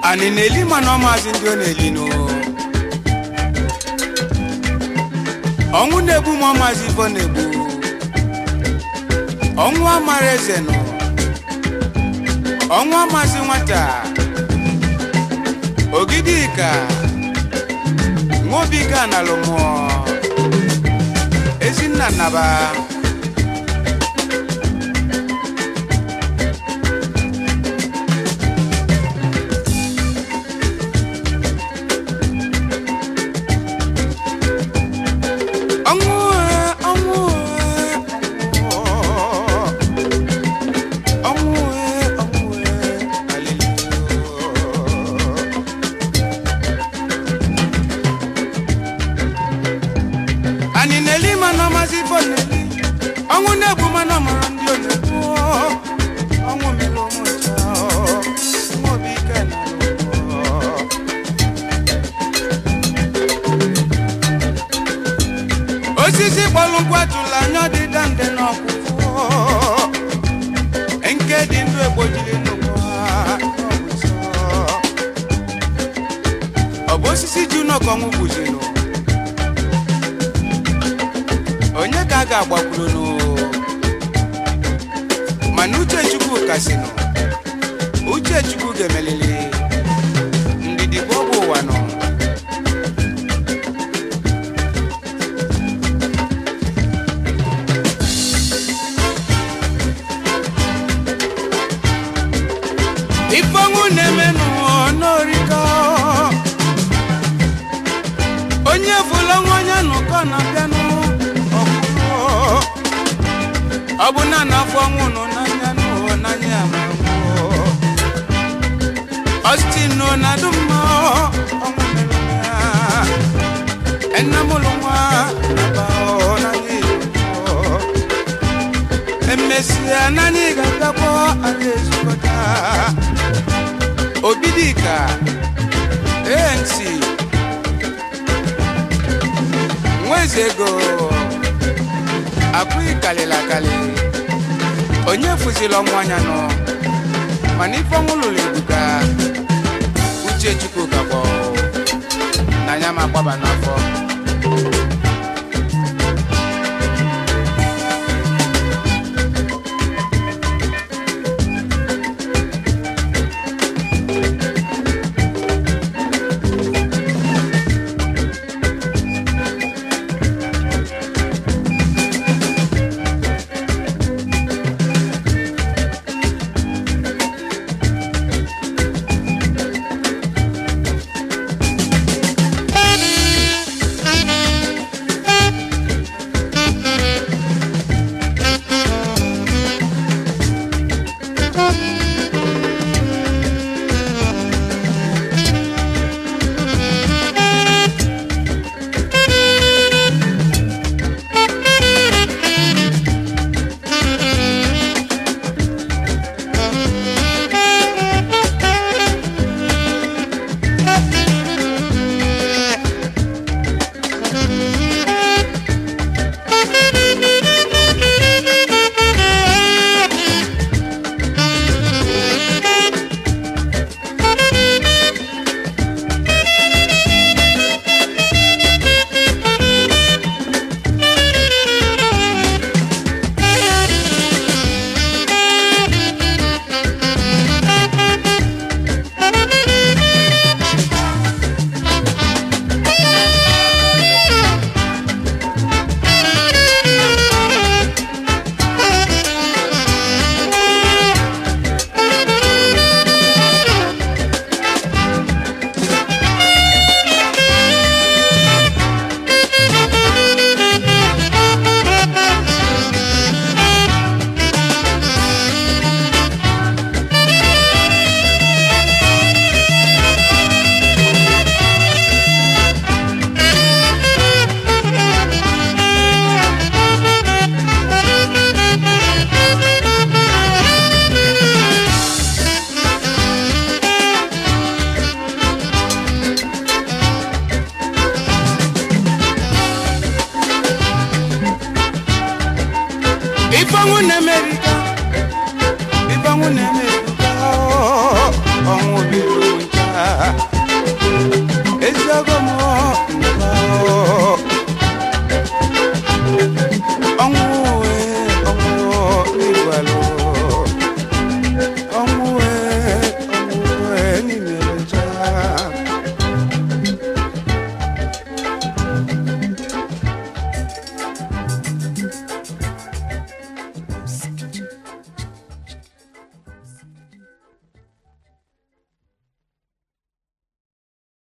anyị na-eli mana ọmazi ndị ọ na-eli nụ ọnwụ na-egbu ma ọmazi ife ọ na-egbu ọnwụ amara eze nụ ọnwụ amazi nwata ogidika nwobiga na lụmụọ ezinna nnaba ọnwụ ee, ọnwụ ee, ọnwụ ee, ọnwụ ee, hallelujah. anyị na-eli mana ọmazi ife ọ na-eli ọnwụ na-egbu mana ọmara ndị ọ na-egbu ọnwụ mere ụmụ ncha nwa obi ike na osisi kpọrọ nkwụ atụla anya ọdịda nde n'ọkwụkwụ nke dị ndụ egbojiri nnukwu ha, ọ bụ nsọ. ọ bụ osisi ji ụnọkọ ọnwụ gbuzinu onye ka a ga-agbakwuru mana uche chukwu kasịnụ uche chukwu ga-emelili ndidi bụ ọgwụ ụwa nọ ifeọnwụ na-emenụ n'oriko onye fụlụ ọnwa onye nụkọ na-abịanụ ọgwụgwọ ọ bụ na n'afọ ọnwụ nụ n'anya nụ n'anya amagwụ ọstin nụ na dụmma ọnwụ mere ya enamụlụ nwa naba n'anya igbo emesịa n'anya ị ga-agakpọ ala ezukọta obidika anc nweze ego akụghị kalịla akali onye fụzila ọnwụ anya nọ mana ife ọnwụ lụrụ ebuka uche chukwu gakpọ na ya ma gbaba n'afọ ifeọnwụ na-emerika ifeọnwụ na-emerika ọnwụ biri